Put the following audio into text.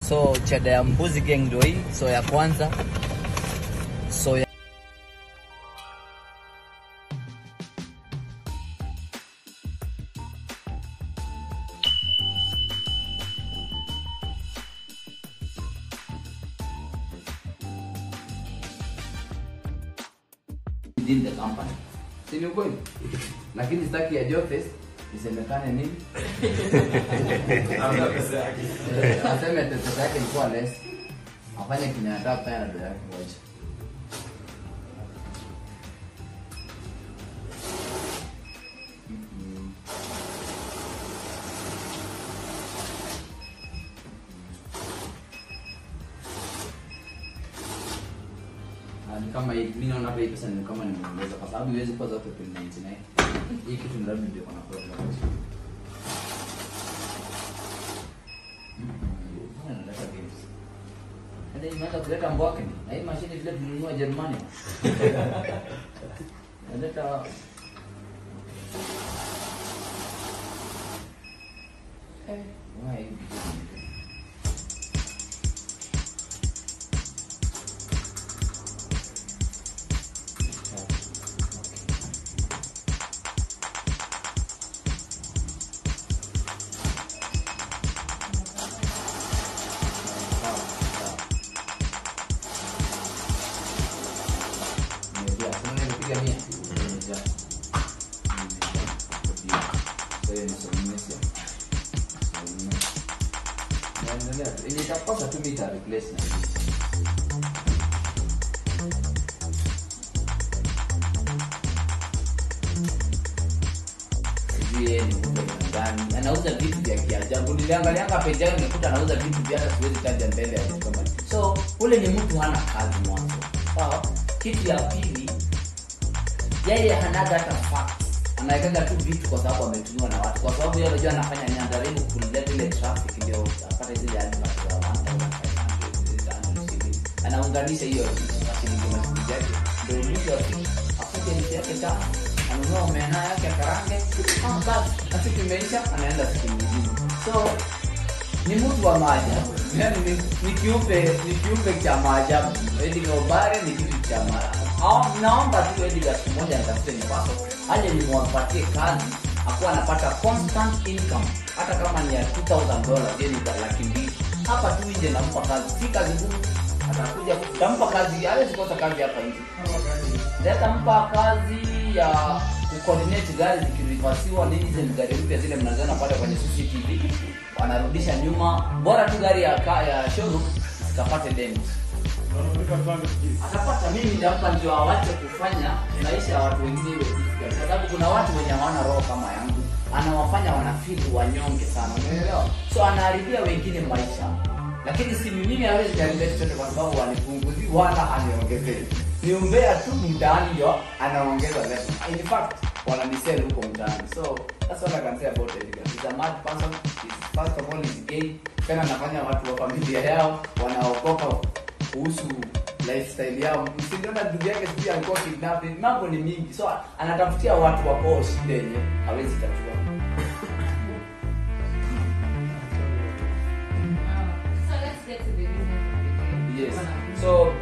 So chada ya mbuzi gang ndio hii. So ya kwanza. So ya within the company. Si ni ukweli? Lakini sitaki ya Jofes isemekane nini? Eh, Aseme ati pesa yake ilikuwa less. Afanye kenye anataka kufanya na dada yake moja. Ah, ni kama hii mimi naona hapa hii pesa ni kama nimeongeza kwa sababu iwezi kuwa zote 99 hii kitu ni labda ndio kuna problem Mbona naleta games? Hata hii imeanza kuleta mbwake ni na hii mashine vile tulinunua Germany naleta eh why Sawa, sawa. Nimejaa. Sasa nimepiga mia. Nimejaa. Nimejaa. Sasa hiyo ni somo nne sio? Somo nne. Naendelea tu. Yenye itakosa tu mita replace na hii. Sijui yeye ni mtu aina gani. Anauza vitu vya kiajabu. Niliangalianga page yake nikuta anauza vitu vya hata siwezi taja mbele ya vitu kama hivi. So ule ni mtu hana kazi mwanzo. Sawa? Kitu ya pili yeye hanaga hata facts. Anawekaga tu vitu kwa sababu ametumiwa na watu. Kwa sababu yeye anajua anafanya ni anajaribu kuleta ile traffic ndio apate zile advert za 1500 anaunganisha hiyo shilingi mashilingi yake ndio mwisho wa siku afike nchi yake ta anunua omena yake akarange ah basi na siku imeisha anaenda siku nyingine so ni mtu wa maajabu yani ni, ni kiumbe ni kiumbe cha maajabu Edgar Obare ni kitu cha maajabu Au- naomba tu Edgar siku moja nitafute nipaso aje nimwapatie kazi akuwa anapata constant income hata kama ni ya 2000 dollars yani kwa laki mbili hapa tu nje nampa kazi si kazi ngumu atakuja tampa kazi hawezi kosa kazi hapa nje Nitampa kazi ya kucoordinate gari zikirivasiwa nini zile gari mpya zile mnaziona pale kwenye CCTV wanarudisha nyuma bora tu gari ya ka, ya showroom zikapate damage atapata mimi nitampa ndio awache kufanya maisha ya watu wengine iwe difficult. kwa sababu kuna watu wenye hawana roho kama yangu anawafanya wanafili wanyonge sana umeelewa so anaharibia wengine maisha lakini si mimi hawezi kuharibia chochote kwa sababu wanipunguzi wala aniongezei ni umbea tu mtaani ndio anaongeza level in fact wananisell huko mtaani so that's what I can say about Edgar he's a mad person he's, first of all he's gay tena anafanya watu wa familia yao wanaokopa kuhusu lifestyle yao msiliona ndugu yake sijui alikuwa kidnapping mambo ni mingi so anatafutia watu wakoo shida yenye hawezi tatua So let's get to the reason for the game. yes Bwana. so